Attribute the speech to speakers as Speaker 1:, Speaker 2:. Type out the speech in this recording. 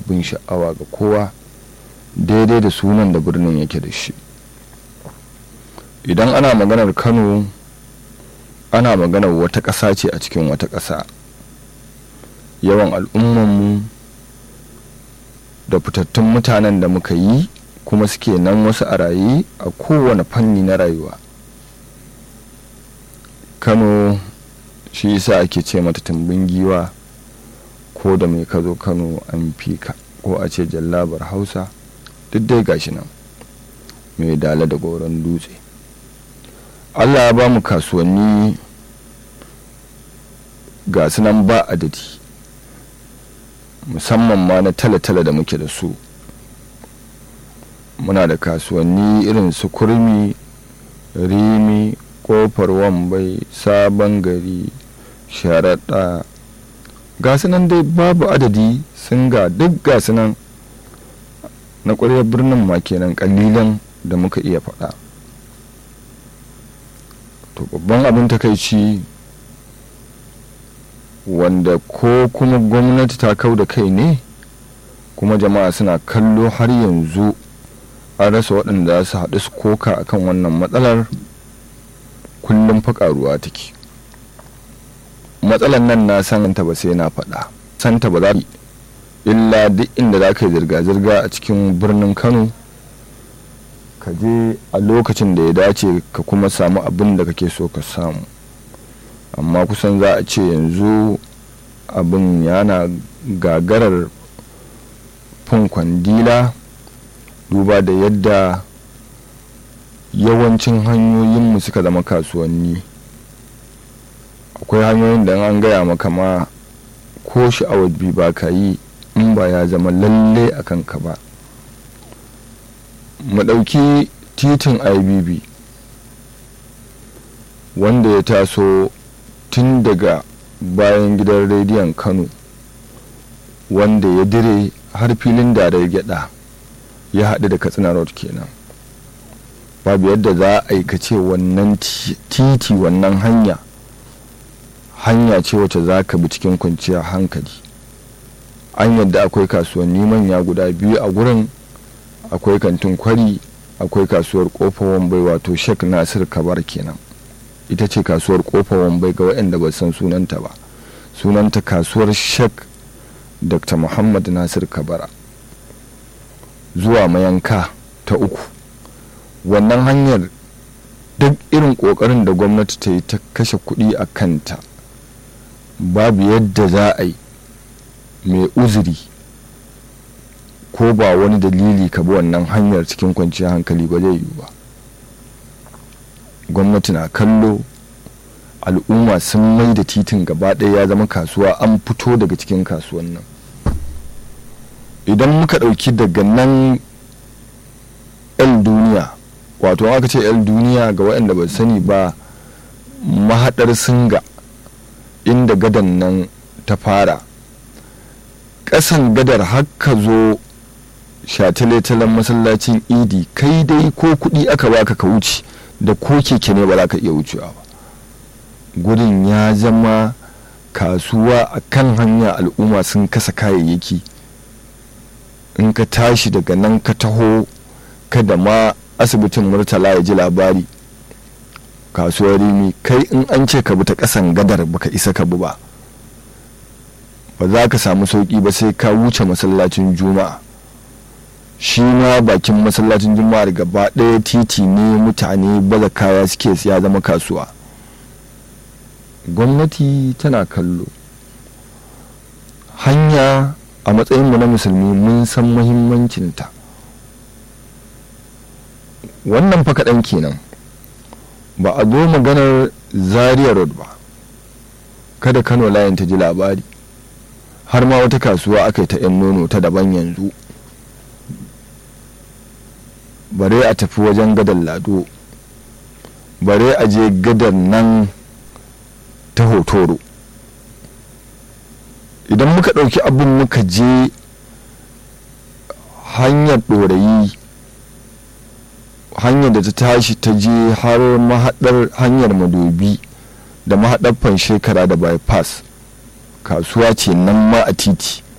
Speaker 1: abin sha'awa ga kowa daidai da sunan da birnin yake da shi idan ana maganar kano ana maganar wata ƙasa ce a cikin wata ƙasa yawan al'ummanmu da fitattun mutanen da muka yi kuma suke nan wasu a raye a kowane fanni na rayuwa kano shi yasa ake ce mata tumbin giwa ko da mai ka zo kano an fi ka ko a ce jallabar hausa duk dai gashi nan mai dala da goron dutse allah ya ba mu kasuwanni ga su nan ba adadi musamman ma na tale-tale da muke da su muna da kasuwanni irin su kurmi rimi kofar wambai sabon gari sharaɗa ga su nan dai babu adadi sun ga duk ga su nan na ƙwaryar birnin ma kenan ƙalilan da muka iya faɗa to babban abin takaici wanda ko kuma gwamnati ta kau da kai ne kuma jama'a suna kallo har yanzu an rasa waɗanda su haɗu su koka akan wannan matsalar kullum faƙaruwa take matsalar nan na santa ba sai na faɗa santa ba za illa duk inda za ka yi zirga-zirga a cikin birnin kano ka je a lokacin da ya dace ka kuma samu abin da kake so ka samu amma kusan za a ce yanzu abin yana gagarar fin kwandila duba da yadda yawancin hanyoyinmu suka zama kasuwanni akwai hanyoyin da an gaya maka ma ko sha'awar bi ba ka yi in ba ya zama lalle a kanka ba mu ɗauki titin ibb wanda ya taso tun daga bayan gidan rediyon kano wanda ya dire har filin da gyada ya haɗu da katsina road kenan babu yadda za a aikace wannan titi wannan hanya hanya ce wacce za ka bi cikin kwanciyar hankali an yadda akwai kasuwanni manya guda biyu a gurin akwai kantin kwari akwai kasuwar kofa wambai wato shek nasir kabar kenan ita ce kasuwar kofa wambai ga waɗanda ba san sunanta ba sunanta kasuwar shek dr muhammad nasir kabara zuwa mayanka ta uku wannan hanyar duk irin ƙoƙarin da gwamnati ta yi ta kashe kuɗi a kanta babu yadda za a yi mai uzuri ko ba wani dalili ka bi wannan hanyar cikin kwanciyar hankali ba zai yiwu ba gwamnati na kallo al'umma sun mai da titin gaba ɗaya ya zama kasuwa an fito daga cikin kasuwan nan idan muka ɗauki daga nan el duniya wato aka ce el duniya ga waɗanda ba sani ba mahaɗar singa inda gadan nan ta fara ƙasan gadar haka zo shataletalen masallacin idi kai dai ko kuɗi aka baka ka wuce da ko keke ne ba za ka iya wucewa ba gudun ya zama kasuwa a kan hanya al'umma sun kasa kayayyaki in ka tashi daga nan ka taho kada ma asibitin murtala ya ji labari kasuwar rimi kai in an ce ka bi ta kasan gadar baka isa ka bi ba ba za ka samu sauki ba sai ka wuce masallacin juma'a shi ma bakin masallacin juma'ar gaba ɗaya titi ne mutane baza kaya suke ya zama kasuwa gwamnati tana kallo hanya a matsayinmu na musulmi mun san mahimmancinta wannan fa kaɗan kenan ba a zo maganar zaria road ba kada kano layin ta ji labari har ma wata kasuwa aka yi ta 'yan nono ta daban yanzu bare a tafi wajen gadar lado bare a je gadar nan ta hotoro idan muka ɗauki abin muka je hanyar ɗorayi hanyar da ta tashi ta je har mahaɗar hanyar madobi da mahaɗar shekara da bypass kasuwa ce nan ma a titi